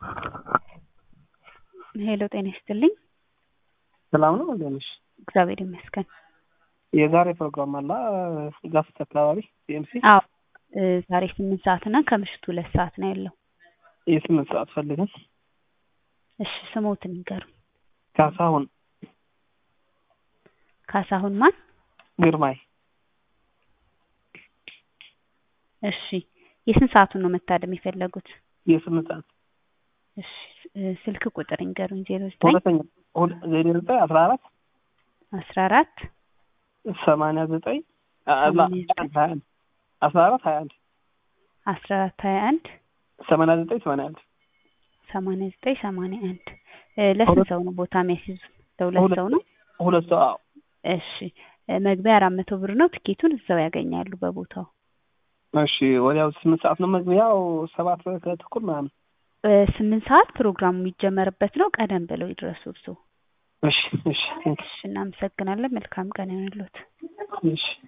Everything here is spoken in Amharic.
ሄሎ ጤና ይስጥልኝ። ሰላም ነው እንዴት ነሽ? እግዚአብሔር ይመስገን። የዛሬ ፕሮግራም አላ ጋፍት አካባቢ ሲኤምሲ አዎ እ ዛሬ ስምንት ሰዓት እና ከምሽቱ ሁለት ሰዓት ነው ያለው። የስምንት ሰዓት ፈልገን እሺ ስሞትን ንገሩኝ። ካሳሁን ካሳሁን ማን? ግርማይ እሺ የስንት ሰዓቱን ነው መታደም የፈለጉት? የስምንት ሰዓት እሺ እ ስልክ ቁጥር ንገሩኝ። ዜሮ ዘጠኝ ሁለተኛ ሁለ- ዜሮ ዘጠኝ አስራ አራት አስራ አራት ሰማንያ ዘጠኝ አላ ሰማንያ ዘጠኝ ሀያ አንድ አስራ አራት ሀያ አንድ አስራ አራት ሀያ አንድ ሰማንያ ዘጠኝ ሰማንያ አንድ ሰማንያ ዘጠኝ ሰማንያ አንድ እ ለስንት ሁለት- ሰው ነው ቦታ የሚያስይዙ? ለሁለት ሁለት- ሰው ነው። ሁለት ሰው አዎ እሺ እ መግቢያ አራት መቶ ብር ነው። ትኬቱን እዛው ያገኛሉ በቦታው። እሺ ወዲያው ስምንት ሰዓት ነው መግቢያው ሰባት ከተኩል ምናምን እ ስምንት ሰዓት ፕሮግራሙ የሚጀመርበት ነው። ቀደም ብለው ይድረሱ እርስዎ። እሺ እሺ ቴንክ እሺ እናመሰግናለን። መልካም ቀን ይሆንልዎት። እሺ